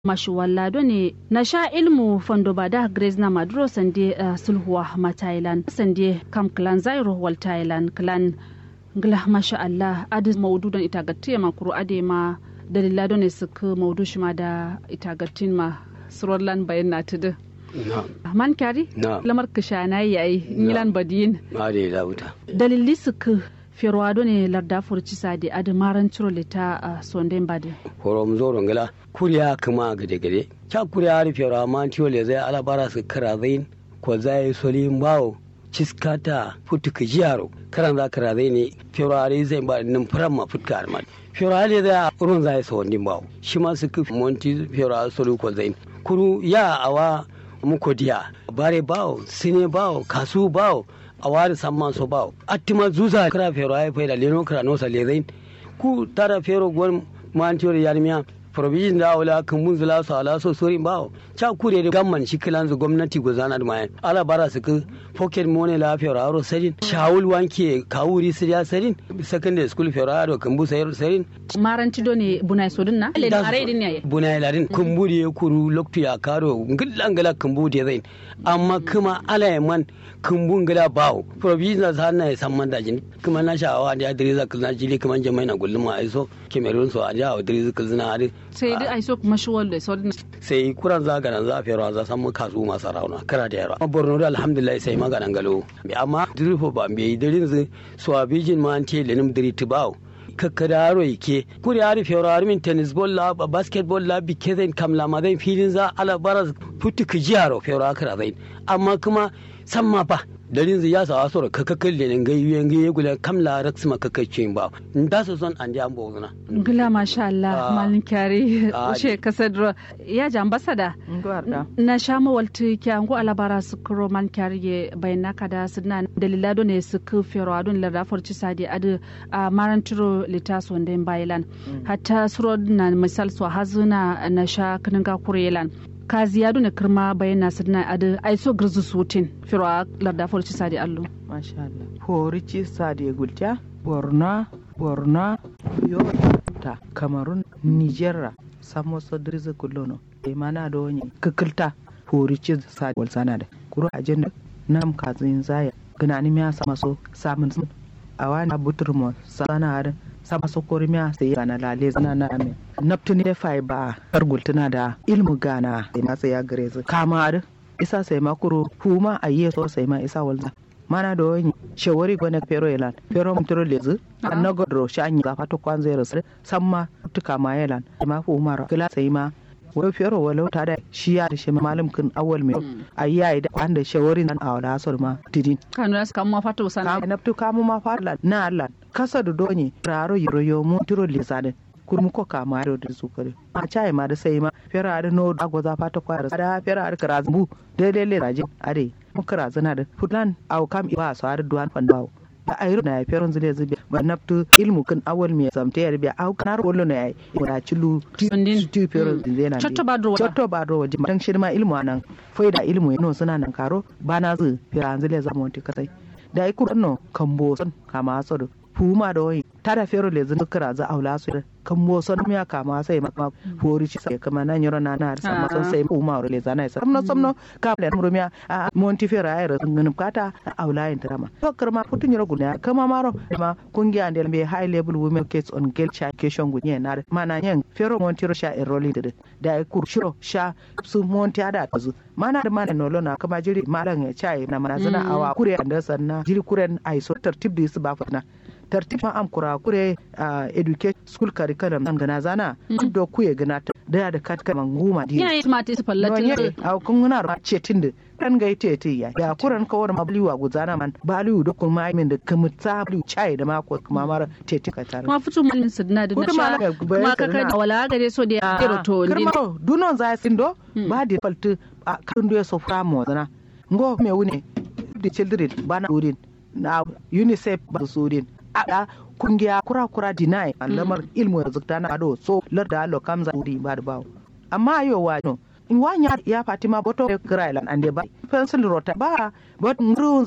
mashuwallado ne na sha ilmu fondo bada grace na maduro sande uh, sulhuwa ma thailand sande kam clan zairo wal thailand clan ngla masha allah adi maududan itagatiya ma kuru ade ma dalilado ne suka maudu shi ma da itagatin ma surorlan bayan na tudu man kyari lamar kishana yayi milan badiyin ma da lauta dalili suka ferwado ne larda furci sadi adi maran ciro lita a sonden badi horom zoro ngala kuriya kuma gade gade cha kuriya har fero ma tiyo le zai alabara su kara zain ko zai soli bawo ciskata futuka jiyaro karan za kara zai ne fero har zai ba nan faran ma futka arman fero har zai urun zai so ndin bawo shi ma su ku monti fero har soli ko zain kuru ya awa muko diya bare bawo sine bawo kasu bawo a wari samman so bawo attima zuza kara fero ay fayda leno kara no sale zain ku tara fero gon mantiyor yarmiya provision da wala kan mun zula su ala so sori bawo cha kure da gamman shi kilan zu gwamnati go zana da mayan ala bara su ku pocket money la fero aro sarin shawul wanke kawuri siriya sarin secondary school fero aro kan bu sayar sarin maranci do ne bunai sodin na le are din ne bunai ladin kun buri ya kuru loktu ya karo ngillan gala kan bu de zain amma kuma ala man kumbun gida bawo provision sa na san man dajin kuma na sha'awa da ya diriza kuzna jili kuma jamai na gullum ma aiso kemerun so a ja wa diriza kuzna ari sai dai aiso kuma shi wanda so sai kuran za ganan za fiyarwa za san mu kasu masu rauna kara da yarwa borno da alhamdulillah sai maganan galo amma dirifo ba bai dirin zu so abijin ma an ce lenim diriti bawo kakkada yaro yake kuri yari fiyar yaro min tennis ball la basketball la bi kezen kam la madan filin za ala bara futu ki jiyaro fiyar akara zain amma kuma san ma ba dalin zai ya sawa sora kakakal da nan gayu yan gayu gulan kamla raks ma kakacin ba da su son an an bo zuna gila masha Allah malin kyari ushe kasadro ya ji ambasada na sha mawalti kya ngo alabara su kuro man kyari ye bayna kada suna dalila do ne su ku fero adun la da forci sadi adu a maranturo litaso den bailan hatta suro na misal so hazuna na sha kninga kurelan ka ziyadu ne kirma bayan nasu na adu ai so girzu sutin firo a larda forci sadi allo masha Allah horici sadi gulta borno borno yo ta kamarun nigeria samo so dirza kullono e mana do wani kikilta horici sadi wal sana da kuro ajenda nam kazin zaya gana ni miya sama so samun awana buturmo sana harin sama sokori miya sai gana lale zana na amin naftuni da fai ba argul tana da ilmu gana sai ma sai ya gare zu kama isa sai ma kuro huma a yi so sai ma isa walza mana da wani shawari gwana pero elan pero mutiro lezu an na godro shi an yi zafa to kwan zai rasu samma tuka ma elan ma fu umara kila sai ma wai fero walau ta da shi ya da shi malam kin awal mai a yi yayi da kwan da shawari nan a wada asar ma tidin kanu ya suka ma fata usana na tu kamu ma fata na Allah kasa da donye raro yiro mu tiro lisade kurmu ko kama da da su kare a chai ma da sai ma fera da no agwa za fata kwara da fera da kara bu daidai le raje are mu kara zana da fulan au kam iba so har duwan fandawo da ayro na feron zile zube ba naftu ilmu kan awal me samte yar biya au kanar wollo na yayi da cilu ti feron zile na chotto badro chotto badro waje dan shirma ilmu anan faida ilmu yano suna nan karo bana zu fera zile zama wanti kasai da ai kurno kambo son kama so fuma da wani tada fero le zan kira za aula su kan mo son miya kama sai ma fori ci sai kama nan yoro na na sa ma son sai fuma le zana sai samno samno ka le muro miya a monti fera ai ran ngin kata aula yin drama to karma putun yoro guna kama maro ma kungiya andel be high level women case on girl child education gunye na mana yan fero monti ro sha enrolling da da ai kur shiro sha su monti ada kazu mana da mana nolo na kama jiri malan ya chai na mana zana awa kure andasan na jiri kuren ai so tartib da su ba fatna tartib ma am kura kure a educate school curriculum an gana zana do kuye gana ta da da kat kan nguma di ya ma ti fallatin a kun guna ra cetin da kan ga ite te ya ya kuran ka wani mabliwa guzana man baliu da kun ma min da kamutsa bliu chai da mako kuma mara tete ka tare ma fitu malin sidna da nasha kuma ka kan wala gare so da ya to din kirma dunon za sindo ba da faltu a kan do so framo zana ngo me wune the children bana urin na unicef ba su urin ada kungiya kura-kura deny lamar ilmu ya zukta na ado so larda lo kamza uri ba da bawo amma ayo wa no in wanya ya fatima boto grailan ande ba pencil rota ba but ngru